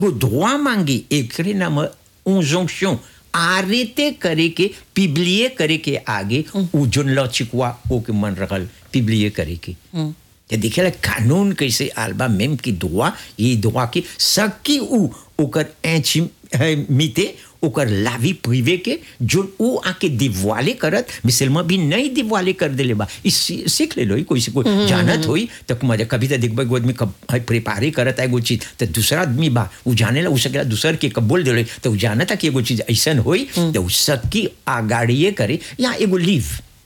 वो droit मांगी एकरे नाम injonction आरेते करे के पिबलिए करे के आगे उ जोन लचिकवा ओ के मन रखल पिबलिए करे के ते देखेला कानून कैसे आलबा मेम की दुआ ये दुआ की सकी उ ओकर एची मिते ओकर लावी प्रिवे के जो उ आके दिवाले करत मिसलमा भी नहीं दिवाले कर देले बा इस सी- सीख ले लो ई कोई से कोई जानत होई तो मजा कभी तो देखबे एगो आदमी कब प्रिपारे करत है एगो चीज तो दूसरा आदमी बा उ जाने ला उ सकेला दूसर के कब बोल देले तो उ जानता कि एगो चीज ऐसन होई तो उ सकी आगाड़िए करे या एगो लीव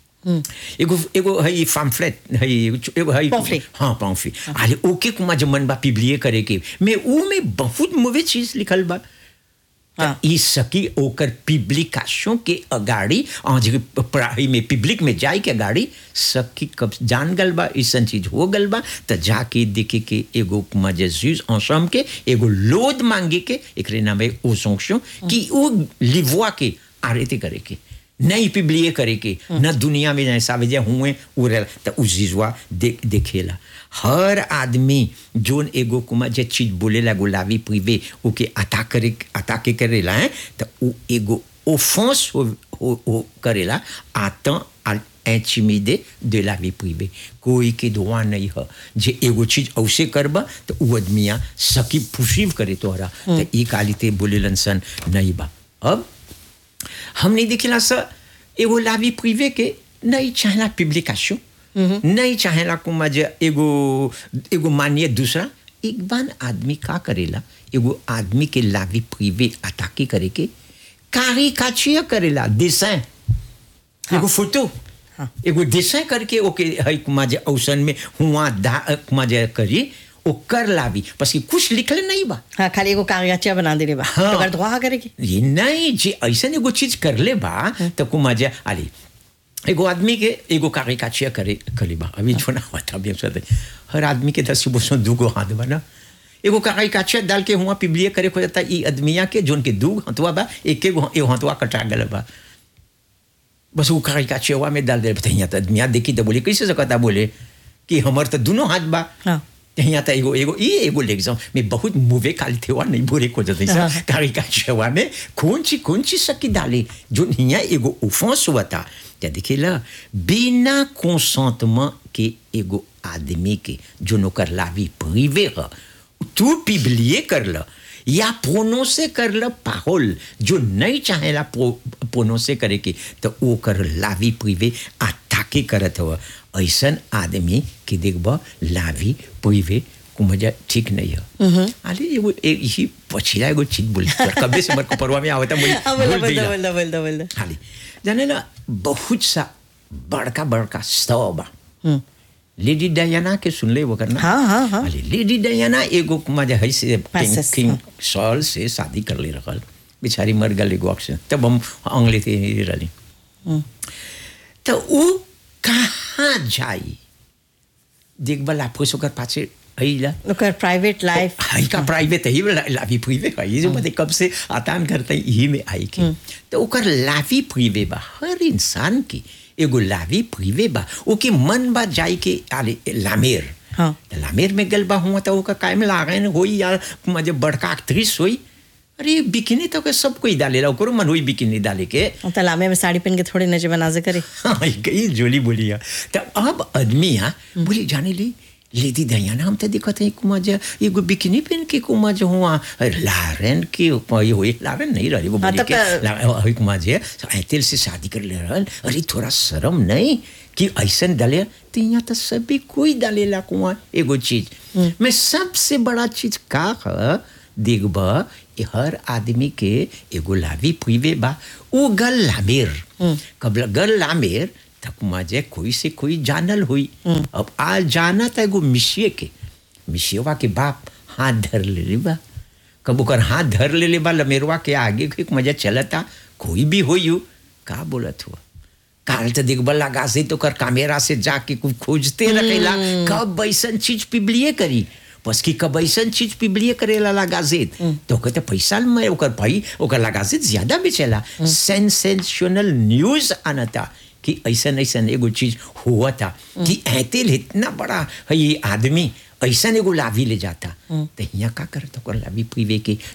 एगो एगो है पम्फलेट है एगो है Pamphlet. हाँ पम्फलेट अरे ओके कुमा जब मन बा पिबलिए करे के मैं ऊ में बहुत मुवे चीज लिखल बा हाँ। ई सकी ओकर पिब्लिकाशों के अगाड़ी और जे पढ़ाई में पब्लिक में जाए के अगाड़ी सकी कब जान गल बा ऐसन चीज हो गल बा त जाके देखे के एगो मजेजूज ensemble के एगो लोद मांगे के एकरे नाम है ओ संक्शन कि वो लिववा के आरेते करे के नहीं पिबलिए करे के न दुनिया में जैसा वजह हुए उरे त उ चीजवा दे, देखेला हर आदमी जोन एगो कुमा जे चीज बोलेला गुलाबी प्रिवे ओके अता करे अता के करेला है त उ एगो ओफेंस हो, हो, हो करेला आतं à intimider de la vie privée कोई के दुआ नहीं है जे एगो चीज औसे करबा तो उ आदमिया सकी पुशीव करे तोहरा तो ई कालिते बोलेलन सन नहीं बा अब हमने दिखेला सा एगो लावी प्रिवे के नहीं चाहला पब्लिकेशन नहीं चाहेला कुमा जे एगो एगो मानिए दूसरा एक बार आदमी का करेला एगो आदमी के लावी प्रिवे अटाके करे के कारी काचिया करेला डिजाइन एगो फोटो एगो डिजाइन करके ओके है कुमा जे औसन में हुआ दा कुमा जे करी ओ कर लावी बस कि कुछ लिखले नहीं बा हाँ खाली एगो कागजाचिया बना दे बा हाँ। तो कर दुआ करेगी ये नहीं जी ऐसा एगो चीज कर ले बा तो कुमा जे आली एगो आदमी के एगो कागज काचिया करे करे बा अभी जो ना होता अभी हम साथ हर आदमी के दस बोसों दूगो हाथ बा ना एगो कागज काचिया डाल के हुआ पिबलिए करे हो जाता ई आदमिया के जोन के दू हथवा बा एक एगो एगो हथवा कटा गल बा बस वो कागज काचिया में डाल दे यहाँ तो आदमिया देखी तो बोले कैसे सकता बोले कि हमार तो दोनों हाथ बा हाँ यहाँ त एगो एगो ये एगो एग्जाम में बहुत मुवे काल थे नहीं बोरे को जते हाँ। कारी का छवा में कौन ची कौन ची सकी डाले जो यहाँ एगो ऑफेंस हुआ था क्या देखिए ला बिना कंसेंटमेंट के एगो आदमी के जो नोकर लावी प्रिवे है तू पिबलिए कर ल या प्रोनोसे कर ल पाहोल जो नहीं चाहेला प्रोनोसे करे के तो वो कर लावी प्रिवे अटाके करत हुआ ऐसन आदमी के देखब लावी प्रिवे को मजा ठीक नहीं है अरे एगो ए- यही पछिला एगो चीज बोली कबे से मर को परवा में आवता मुझे हाँ बोल भूल बोल गइला। बोल बोल बोल खाली जाने ना बहुत सा बड़का बड़का स्तव बा लेडी डायना के सुन ले वो करना हाँ, हाँ, हाँ। अरे लेडी डायना एगो मजा है से किंग Princess, किंग हाँ। सॉल से शादी कर ले रखल बेचारी मर गल एगो ऑक्सीजन तब हम अंगले थे रही तो वो कहाँ जाई देख बला फुस ओकर पाछे अइला ओकर प्राइवेट लाइफ हाई का प्राइवेट है ही लावी प्रिवे है ये जो बते कब से आतान करते हैं यही में आई के तो ओकर लावी प्रिवे बा हर इंसान की एगो लावी प्रिवे बा ओके मन बा जाई के आले लामेर हाँ। तो लामेर में गल बा हुआ तो ओका कायम लागन होई या मजे बड़का एक्ट्रेस होई अरे बिकिनी तो के सब कोई डालेला ओकरो मन होई बिकिनी डाले के तलामे में साड़ी पहन के थोड़ी नजर बनाजे करे हाँ, कई जोली बोली है तो अब आदमी यहाँ बोली जाने ली लेडी दयाना हम तो दिखत है कुमा जो एगो बिकिनी पहन के कुमा जो हुआ लारेन के ये हुई लारेन नहीं रही वो हाँ, बोली तब के तो- ला- हई कुमा जे ऐतिल से शादी कर ले रहल अरे थोड़ा शर्म नहीं कि ऐसन डाले तो यहाँ तो सभी कोई डालेला कुआ एगो चीज मैं सबसे बड़ा चीज का है देखब ये हर आदमी के एगो लावी पुइवे बा वो गल लामेर कब गल लामेर तक मजे कोई से कोई जानल हुई अब आ जाना था एगो मिशिए के मिशियवा के बाप हाथ धर ले ली बा कब ओकर हाथ धर ले ले बा लमेरवा के आगे के मजा चलता कोई भी हो यू का बोलत हुआ काल तो देखब लगा से तो कर कैमरा से जाके कुछ खोजते रखेला कब ऐसन चीज पिबलिए करी बस की कब ऐसन चीज पिबलिए करेला लगाजित तो कहते पैसा में ओकर भाई ओकर लगाजित ज्यादा बेचेला सेंसेशनल न्यूज आना था कि ऐसन ऐसन एगो चीज हुआ था कि ऐतिल इतना बड़ा है ये आदमी ऐसा एगो लाभी ले जाता तो यहाँ का करता ओकर लाभी प्रिवे के